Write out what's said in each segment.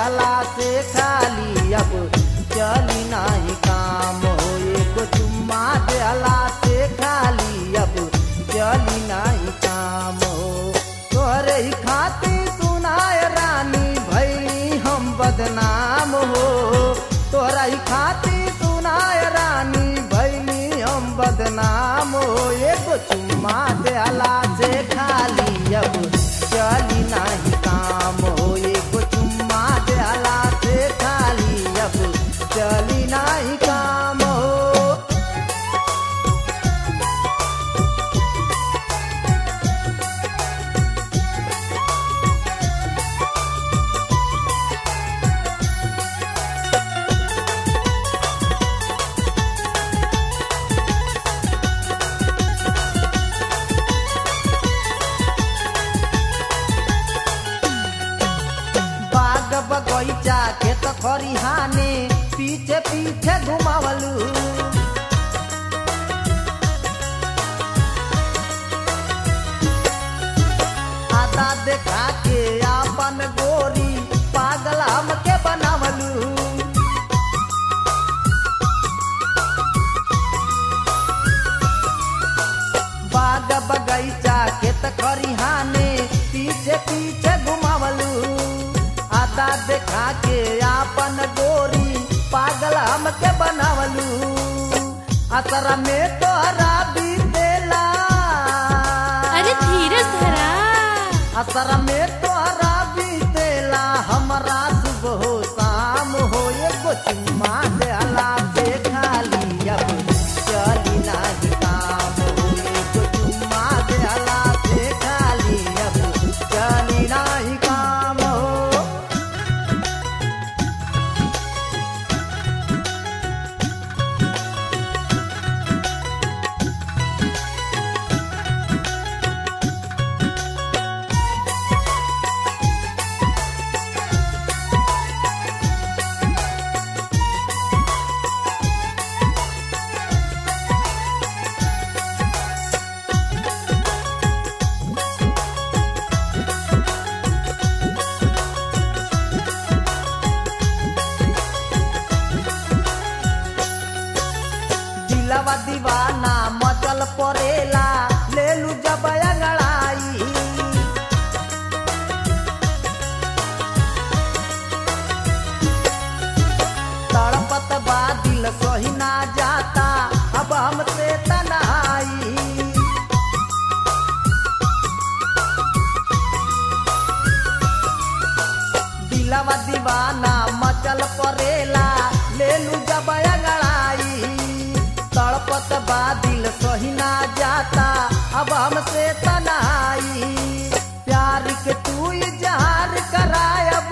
देहला से खाली अब चली नाही काम हो एगो चुम्मा देहला से खाली अब चली नाही काम हो तोहरे ही खातिर सुनाय रानी भैली हम बदनाम हो तोहरा ही खातिर सुनाय रानी भैली हम बदनाम हो एगो चुम्मा देहला से खाली अब चली नाही काम हो एगो चुम्मा देहला से खाली अब चली नाही काम हो बाग बगैचा खेत खरिहाने पीछे पीछे घुमावलू आधा देखा के आपन गोरी पागल हमके बनावलू बाग बगैचा खेत खरिहाने पीछे पीछे घुमावलू आधा देखा के आपन गोरी पागल हमके बनावलू असर में तोहरा बीतेला अरे धीरज धरा असर में तोहरा बीतेला हमरा सुबह शाम हो एगो चुम्मा देला से खाली अब चली नाही काम हो एगो चुम्मा देला से खाली अब चली नाही काम हो दिलवा दीवाना मचल परेला लेलू जब अंगड़ाई तड़पत बा दिल सही ना जाता अब हमसे तनाई दिलवा दीवाना मचल परेला लेलू जब अंगड़ाई तड़पत बा दिल सही ना जाता अब हमसे तनाई प्यार के तू इजहार करायब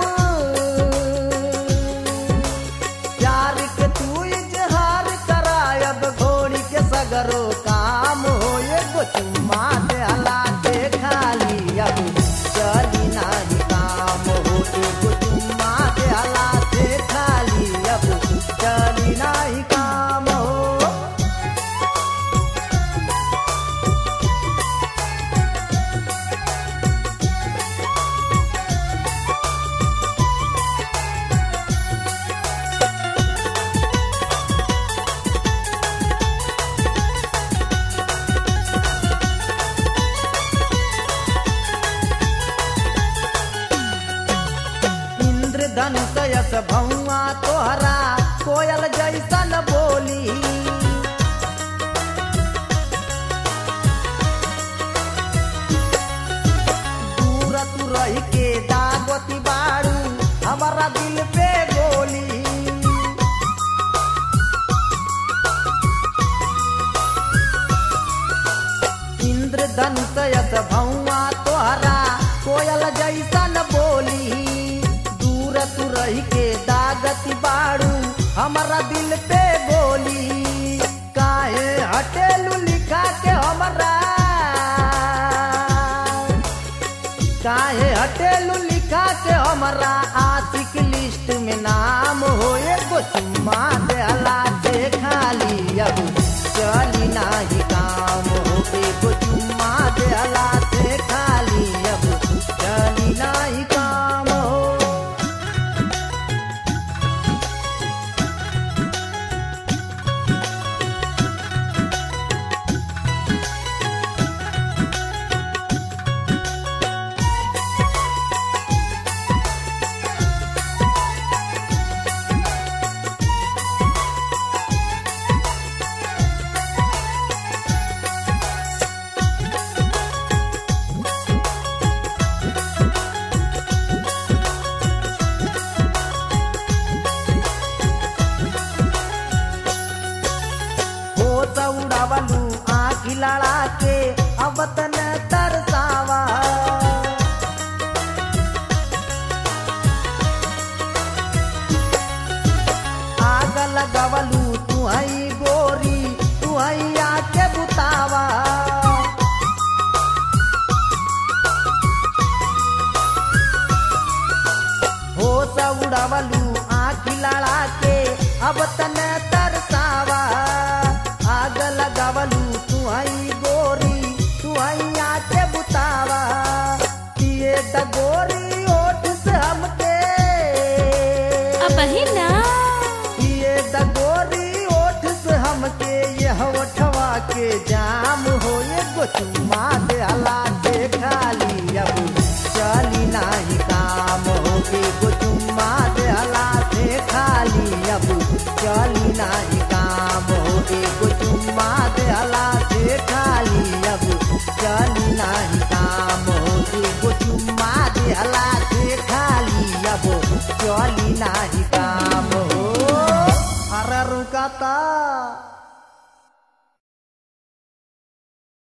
प्यार के तू इजहार करायब घोड़ी के सगरो काम हो एगो चुम्मा देहला के खाली अब चली नाही काम हो एगो चुम्मा देहला से खाली अब चली नाही काम हो इंद्रधनुष यस भौआ तोहरा कोयल जैसन बोली दूर तू रह के दागती बाड़ू हमारा दिल पे गोली इंद्रधनुष यस भौआ तोहरा कोयल जैसन बोली दूर तू रह के दागती बाड़ू हमारा दिल पे गोली काहे हटेलू लिखा के हमरा काहे हटेलू लिखा के हमरा आशिक लिस्ट में नाम हो एगो चुम्मा देहला से खाली अब चली नाही काम हो एगो चुम्मा देहला से खाली अब चली नाही काम हो लड़ा के अब तने तरसावा आग लगावलू तू आई गोरी तू आई आके बुतावा पिए द गोरी ओठ से हमके अब ही ना पिए द गोरी ओठ से हमके यह ओठवा के जाम हो ये गो चुम्मा दे हला के खाली अब चली नाही काम हो के गो चुम्मा दे हला से खाली अब चली नाही काम हो के गो चुम्मा दे हला से खाली अब चली नाही काम हो के गो चुम्मा दे हला